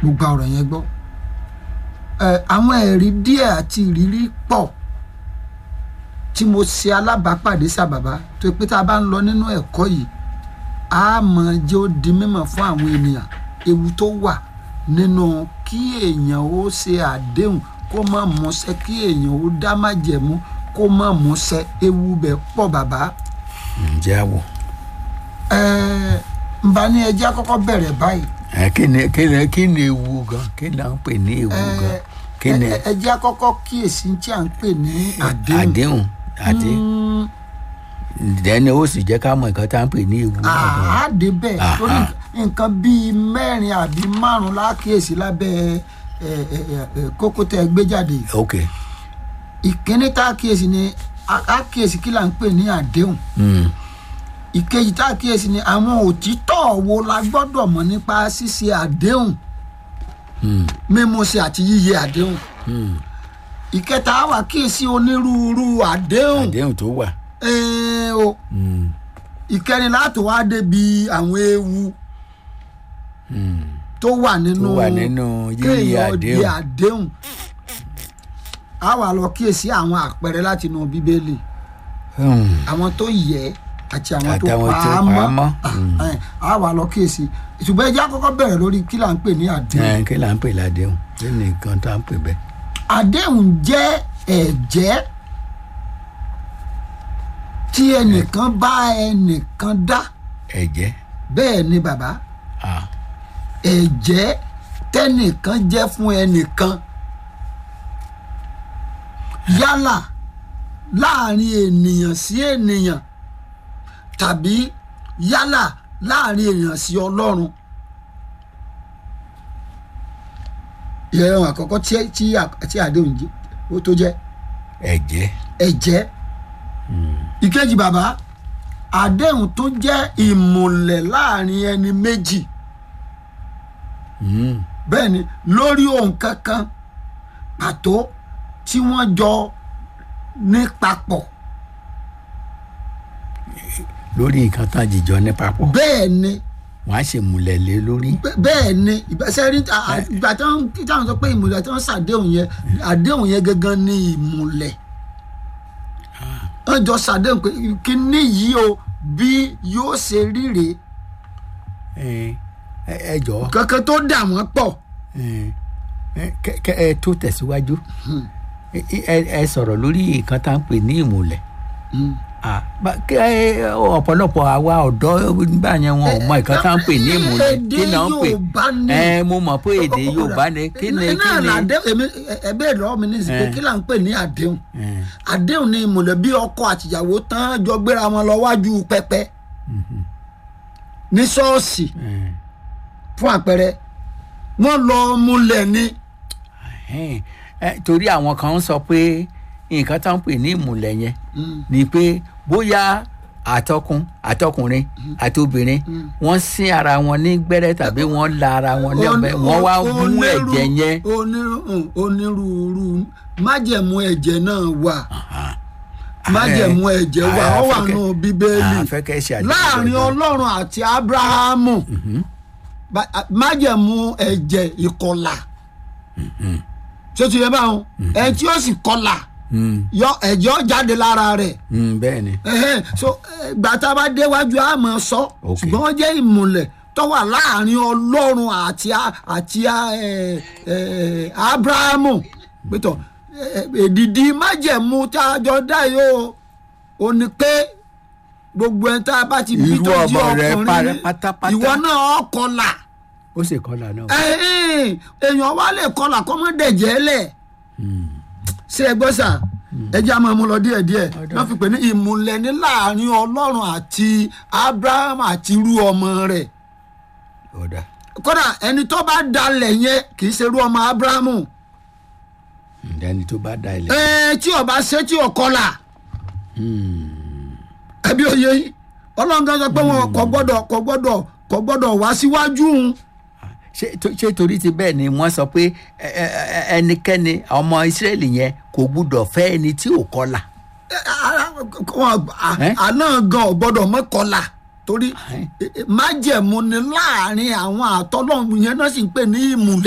mo gba ọ̀rọ̀ yẹn gbọ́ ẹ àwọn ẹ̀rí díẹ̀ àti ìrírí pọ̀ tí mo ṣe alábàápàdé sábàbá tó pé tá a bá ń lọ nínú ẹ̀kọ́ yìí a mọ̀ jẹ́ ó di mímọ̀ fún àwọn ènìyàn ewu tó wà nínú kí èèyàn ó ṣe àdéhùn kó má múṣẹ kí èèyàn ó dá májẹ̀mú kó má múṣẹ ewu bẹ̀ pọ̀ bàbá ǹjẹ́ àwọ̀ ẹ ń bá ní ẹjẹ́ àkọ́kọ́ bẹ̀rẹ̀ báyìí ẹ kí ni kí ni kí ni ewu gan kí ni à ń pè ní ewu gan kí ni ẹ jẹ́ àkọ́kọ́ kíyèsí tí à ń pè ní àdéhùn àdéhùn àdé dẹ́ni ó sì jẹ́ ká mọ̀ nǹkan tá à ń pè ní ewu gangan. àádé bẹ́ẹ̀ Aha. torí nǹkan bíi mẹ́rin àbí márùn-ún lákíyèsí lábẹ́ ẹ, ẹ, ẹ, ẹ, kókó tẹ́ ẹ gbé jáde yìí. ok ìkíní tá a kíyèsí ni a- a kíyèsí kí là ń pè ní àdéhùn Mm. ìkejì tá a kíyèsí ni àwọn òtítọ́ wo la gbọ́dọ̀ mọ̀ nípa ṣíṣe àdéhùn Mm. mímúṣẹ àti yíyẹ àdéhùn Mm. ìkẹta á wà kíyèsí onírúurú àdéhùn àdéhùn tó wà. ẹ̀ẹ́n o Mm. ìkẹrin láti wá débi àwọn ewu Mm. tó wà nínú tó wà nínú yíyí kéèyàn di àdéhùn. àdéhùn a wà lọ kíyèsí àwọn àpẹẹrẹ láti inú bíbélì Mm. àwọn tó yẹ àti àwọn tó Àtàwọn pa tó á pa á mọ́ mọ́. Ah, eh, a wà lọ kíyèsí ṣùgbọ́n ẹ jẹ́ á kọ́kọ́ bẹ̀rẹ̀ lórí kí là ń pè ní àdéhùn ẹ kí là ń pè ládéhùn kí ni nǹkan tá à ń pè bẹ́ẹ̀. àdéhùn jẹ́ ẹ̀jẹ́ tí ẹnìkan bá ẹnìkan dá ẹ̀jẹ̀ bẹ́ẹ̀ ni bàbá ah. ẹ̀jẹ́ tẹ́nìkan jẹ́ fún ẹnìkan yálà láàrin ènìyàn sí ènìyàn tàbí yálà láàrin ènìyàn sí ọlọ́run ìrẹ̀wọ̀n àkọ́kọ́ tí tí tí àdéhùn jẹ́ ó tó jẹ́ ẹ̀jẹ̀ ẹ̀jẹ́ ìkejì bàbá àdéhùn tó jẹ́ ìmùlẹ̀ láàrin ẹni méjì Mm. bẹ́ẹ̀ ni lórí ohun kankan pàtó tí wọ́n jọ ní papọ̀ lórí nǹkan tán jìjọ ní papọ̀ bẹ́ẹ̀ ni wọ́n á ṣe múlẹ̀ lé lórí. bẹ́- bẹ́ẹ̀ ni ìgbésẹ̀ rí à- à- ìgbà tí wọ́n tí wọ́n sọ pé ìmùlẹ̀ tí wọ́n ṣàdéhùn yẹn àdéhùn yẹn gangan ni ìmùlẹ̀ wọ́n jọ ṣàdéhùn pé kíní yìí o bí yóò ṣe ríre ẹ ẹ ẹ jọ̀ọ́ kankan tó dà wọ́n pọ̀ ẹ ẹ kẹ- kẹ ẹ tó tẹ̀síwájú ẹ ẹ ẹ sọ̀rọ̀ lórí nǹkan tá à ń pè ní ìmùlẹ̀ Ah, bá- kí ẹ ọ̀pọ̀lọpọ̀ àwa ọ̀dọ́ nígbà yẹn wọn ò mọ nǹkan tá à ń pè ní ìmùlẹ̀ Èdè kí náà ń pè Yorùbá ni. ẹ mo mọ̀ pé èdè Yorùbá ni kí ni kí náà ni làdé èmi ẹ bẹ́ẹ̀ lọ́wọ́ mi ní ìsìnkú Eh. kí là ń pè ní àdéhùn ẹ, àdéhùn ni ìmùlẹ̀ bí ọkọ àtìyàwó tán jọ gbéra wọn lọ wájú pẹpẹ ní ṣọ́ọ̀ṣì ẹ, fún àpẹẹrẹ wọ́n lọ múlẹ̀ ni ẹ, ẹ, torí àwọn kan ń sọ pé nǹkan tá à ń pè ní ìmùlẹ̀ yẹn ni pé bóyá àtọkùn àtọkùnrin àti obìnrin wọ́n sín ara wọn ní gbẹ́rẹ́ tàbí wọ́n la ara wọn ní ọ̀bẹ wọ́n wá mú Onírú- ẹ̀jẹ̀ yẹn onírú- onírúurú májẹ̀mú ẹ̀jẹ̀ náà wà májẹ̀mú ẹ̀jẹ̀ wà ó wà nù bíbélì àfẹ́kẹ́ ṣe àdéhùn láàrin pẹ̀lú- ọlọ́run àti abrahamu Ba- a- májẹ̀mú ẹ̀jẹ̀ ìkọlà ṣé ti yẹ báwọn ẹ tí ó sì kọlà Mm, yọ ẹ̀jẹ̀ ó jáde lára rẹ̀ mm, bẹ́ẹ̀ ni Ẹhẹ́n, so eh, gbà tá a bá déwájú a máa sọ Ok. ṣùgbọ́n wọ́n jẹ́ ìmùlẹ̀ tó wà láàrin ọlọ́run àti a- àti a- eh, eh, abrahamu pẹ̀tọ̀ èdìdí májẹ̀mú tá a jọ dá yìí o ò ní pé gbogbo ẹni tá a bá ti bí Irú tó jẹ́ ọmọ rẹ̀ ọkùnrin parẹ́ ní, pátápátá. ìwọ náà ó kọlà ó sì kọ́lá náà ẹ̀hìn, èèyàn wá lè kọlà kọ́ mọ́ dẹ̀jẹ̀ lẹ̀ ṣé ẹ gbọ́ sà ẹ jẹ́ àmọ́ ọmọ lọ díẹ̀ díẹ̀ wọ́n fi pè ní ìmùlẹ̀ ní láàrin ọlọ́run àti abraham àti irú ọmọ rẹ̀ ọ̀dà kódà ẹni tó bá dalẹ̀ yẹn kì í ṣe irú ọmọ abrahamu ẹni tó bá da ilẹ̀ ẹ tí ọba ṣe tí ò kọlà ẹbí òye yìí ọlọ́run kan sọ pé wọn kò gbọ́dọ̀ kò gbọ́dọ̀ kò gbọ́dọ̀ wá síwájú òun ṣé tó- ṣé torí ti bẹ́ẹ̀ ni wọ́n sọ pé ẹ- ẹ- ẹ- ẹnikẹ́ni ọmọ Ísírẹ́lì yẹn kò gbúdọ̀ fẹ́ ẹni tí ò kọ́lá Ẹ, a- wọn- a- Eh? àná gan ò gbọ́dọ̀ mọ́ kọlà torí Eh? eh, májẹ̀mú ni láàrin àwọn àtọ́lọ́run yẹn náà sì ń pè ní ìmùlẹ̀.